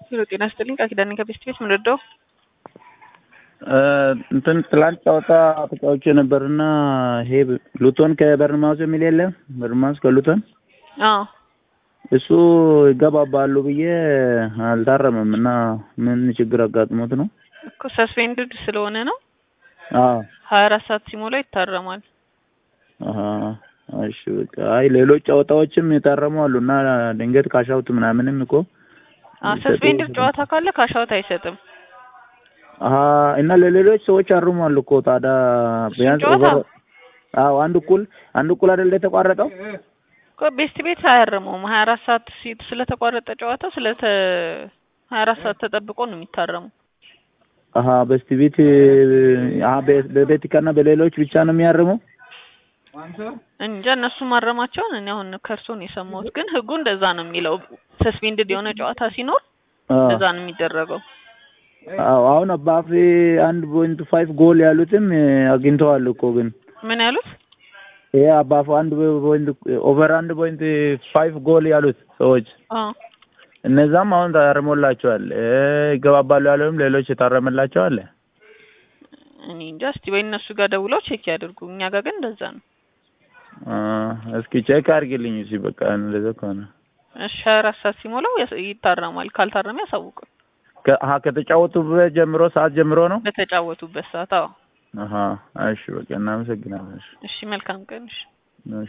ሄሎ ጤና ይስጥልኝ ቃል ኪዳኔ ከቤስት ቤት ምን ረዳው? እንትን ትላንት ጨዋታ ተጫውቼ ነበርና ይሄ ሉቶን ከበርንማውስ የሚል የለም በርንማውስ ከሉቶን አዎ እሱ ይገባባሉ ብዬ አልታረመም እና ምን ችግር አጋጥሞት ነው? እኮ ሰስፔንድድ ስለሆነ ነው። አዎ ሀያ አራት ሰዓት ሲሞላ ይታረማል። አሀ እሺ በቃ አይ ሌሎች ጨዋታዎችም የታረሙ አሉ እና ድንገት ካሻውት ምናምንም እኮ ሰስፔንድድ ጨዋታ ካለ ካሻውት አይሰጥም። አሀ እና ለሌሎች ሰዎች አርሟል እኮ ታዲያ ቢያንስ ጨዋታ? ኦቨር አዎ አንድ እኩል አንድ እኩል አይደል የተቋረጠው? እኮ ቤስት ቤት አያርመውም። ሀያ አራት ሰዓት ሲ- ስለተቋረጠ ጨዋታው ስለተ ሀያ አራት ሰዓት ተጠብቆ ነው የሚታረሙ። አሀ በስቲ ቤት አሀ በ- በቤቲካና በሌሎች ብቻ ነው የሚያርመው? እንጃ እነሱ ማረማቸውን እኔ አሁን ከእርሶ ነው የሰማሁት። ግን ህጉ እንደዛ ነው የሚለው። ሰስፔንድድ የሆነ ጨዋታ ሲኖር አዎ እንደዛ ነው የሚደረገው። አዎ አሁን አባፌ አንድ ፖይንት ፋይቭ ጎል ያሉትም አግኝተዋል እኮ ግን ምን ያሉት? ይሄ አባፉ አንድ ፖይንት ኦቨር አንድ ፖይንት ፋይቭ ጎል ያሉት ሰዎች አዎ እነዛም አሁን ታርሞላቸዋል። እ ይገባባሉ ያለውም ሌሎች የታረመላቸው አለ። እኔ እንጃ። እስቲ ወይ እነሱ ጋር ደውለው ቼክ ያድርጉ። እኛ ጋር ግን እንደዛ ነው። አ እስኪ ቼክ አድርግልኝ እስኪ በቃ እንደዛ ከሆነ እሺ ሀያ አራት ሰዓት ሲሞላው ያስ- ይታረማል። ካልታረመ ያሳውቁን ከ አሀ ከተጫወቱበት ጀምሮ ሰዓት ጀምሮ ነው? በተጫወቱበት ሰዓት። አዎ አሀ እሺ በቃ እናመሰግናለን። እሺ እሺ መልካም ቀን። እሺ